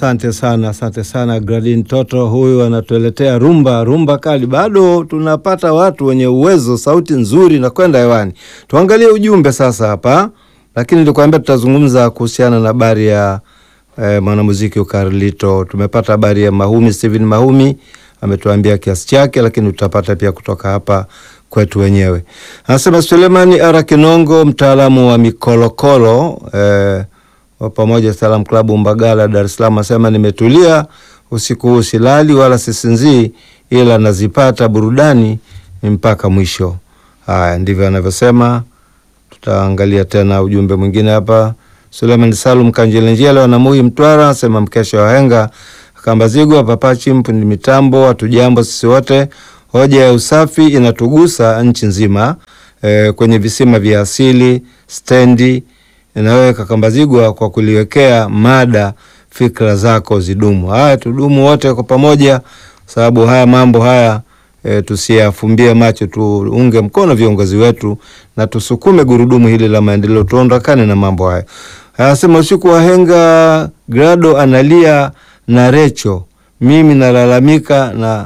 Asante sana, asante sana Gradin Toto, huyu anatueletea rumba rumba kali. Bado tunapata watu wenye uwezo, sauti nzuri na kwenda hewani. Tuangalie ujumbe sasa hapa, lakini nilikwambia tutazungumza kuhusiana na habari ya eh, mwanamuziki Ukarlito. Tumepata habari ya Mahumi, Steven Mahumi ametuambia kiasi chake, lakini tutapata pia kutoka hapa kwetu wenyewe. Anasema Sulemani Ara Kinongo, mtaalamu wa mikolokolo eh, wa pamoja Salam Klabu Mbagala, Dar es Salaam, asema nimetulia usiku huu, silali wala sisinzii, ila nazipata burudani mpaka mwisho. Haya, ndivyo anavyosema. Tutaangalia tena ujumbe mwingine hapa. Suleiman Salum Kanjelenjele wanamui Mtwara asema mkesha wa henga Kambazigwa papachi mpundi mitambo, hatujambo sisi wote. Hoja ya usafi inatugusa nchi nzima e, kwenye visima vya asili stendi inaweka Kambazigwa kwa kuliwekea mada fikra zako zidumu. Haya, tudumu wote kwa pamoja, sababu haya mambo haya e, tusiyafumbie macho, tuunge mkono viongozi wetu na tusukume gurudumu hili la maendeleo, tuondokane na mambo haya. Anasema usiku wa henga, Grado analia na Recho, mimi nalalamika na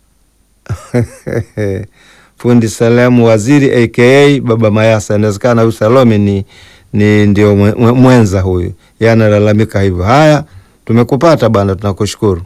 fundi Salamu Waziri aka Baba Mayasa. Inawezekana huyu Salome ni, ni ndio mwenza huyu, yeye analalamika hivyo. Haya, tumekupata bana, tunakushukuru.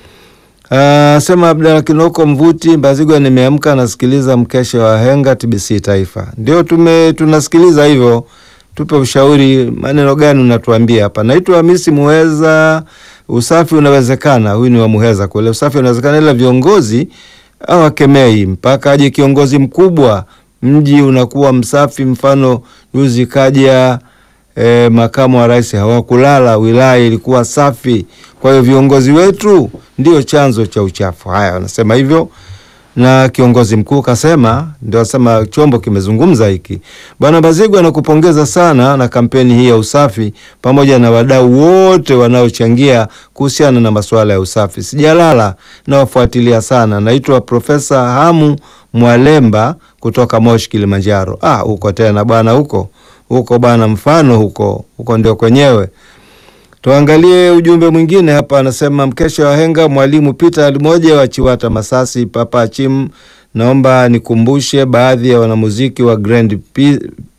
Uh, sema Abdalla Kinoko Mvuti Mbazigwa, nimeamka nasikiliza mkesha wa henga TBC Taifa. Ndio tume tunasikiliza hivyo, tupe ushauri, maneno gani unatuambia hapa. Naitwa Hamisi Muheza. Usafi unawezekana, huyu ni wa Muheza kule. Usafi unawezekana, ila viongozi hawakemei mpaka aje kiongozi mkubwa, mji unakuwa msafi. Mfano juzi kaja E, makamu wa rais hawakulala, wilaya ilikuwa safi. Kwa hiyo viongozi wetu ndio chanzo cha uchafu. Haya, wanasema hivyo, na kiongozi mkuu kasema, ndio asema chombo kimezungumza hiki. Bwana Bazigwa, nakupongeza sana na kampeni hii ya usafi pamoja na wadau wote wanaochangia kuhusiana na masuala ya usafi. Sijalala na wafuatilia sana. Naitwa Profesa Hamu Mwalemba kutoka Moshi, Kilimanjaro. Ah, huko tena bwana, huko huko bana, mfano huko huko ndio kwenyewe. Tuangalie ujumbe mwingine hapa, anasema mkesha wa henga, mwalimu Peter alimoja wa Chiwata Masasi, Papa Chim, naomba nikumbushe baadhi ya wanamuziki wa Grand P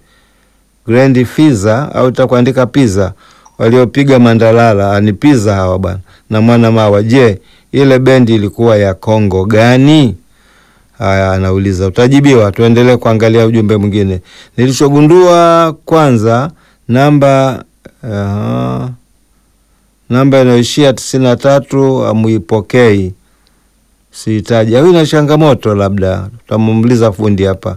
Grand Fiza au utakuandika Pizza waliopiga Mandalala ni Pizza hawa bwana na mwana mawa. Je, ile bendi ilikuwa ya Kongo gani? Haya, anauliza utajibiwa. Tuendelee kuangalia ujumbe mwingine. Nilichogundua kwanza, namba uh, namba inayoishia tisini na tatu amuipokei, sihitaji au ina changamoto, labda tutamuuliza fundi hapa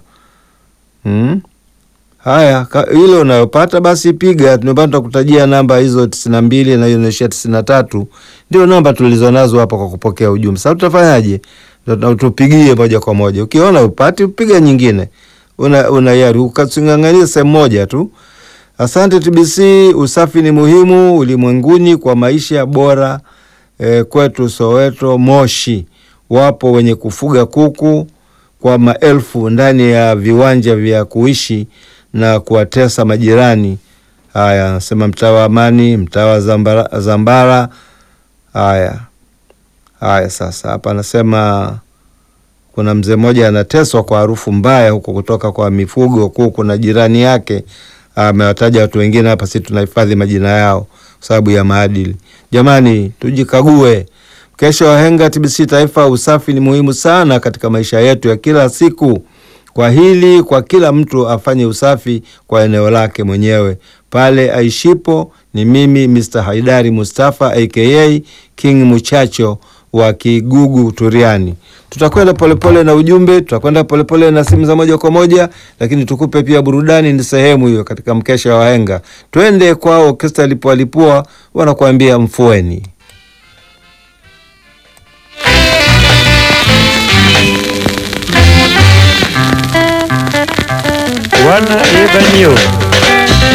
hmm? Haya, ile unayopata basi piga. Tumepata tutakutajia namba hizo tisini na mbili na hiyo inaishia tisini na tatu ndio namba tulizonazo hapa kwa kupokea ujumbe. Sasa tutafanyaje? tupigie moja kwa moja. Ukiona upati upiga nyingine, una, una yari ukasingangania sehemu moja tu. Asante TBC. Usafi ni muhimu ulimwenguni kwa maisha bora. E, kwetu Soweto Moshi wapo wenye kufuga kuku kwa maelfu ndani ya viwanja vya kuishi na kuwatesa majirani. Haya, nasema mtaa wa Amani, mtaa wa Zambara, Zambara. Haya Haya, sasa hapa anasema kuna mzee mmoja anateswa kwa harufu mbaya huko kutoka kwa mifugo kuku, na jirani yake amewataja watu wengine hapa, si tunahifadhi majina yao kwa sababu ya maadili. Jamani, tujikague. Kesho wahenga TBC Taifa, usafi ni muhimu sana katika maisha yetu ya kila siku. Kwa hili, kwa kila mtu afanye usafi kwa eneo lake mwenyewe pale aishipo. Ni mimi Mr. Haidari Mustafa aka King Muchacho wa Kigugu Turiani. Tutakwenda polepole na ujumbe, tutakwenda polepole na simu za moja kwa moja, lakini tukupe pia burudani, ni sehemu hiyo katika mkesha wa wahenga. Twende kwao Orkestra Lipualipua, wanakuambia mfueni wana ebanio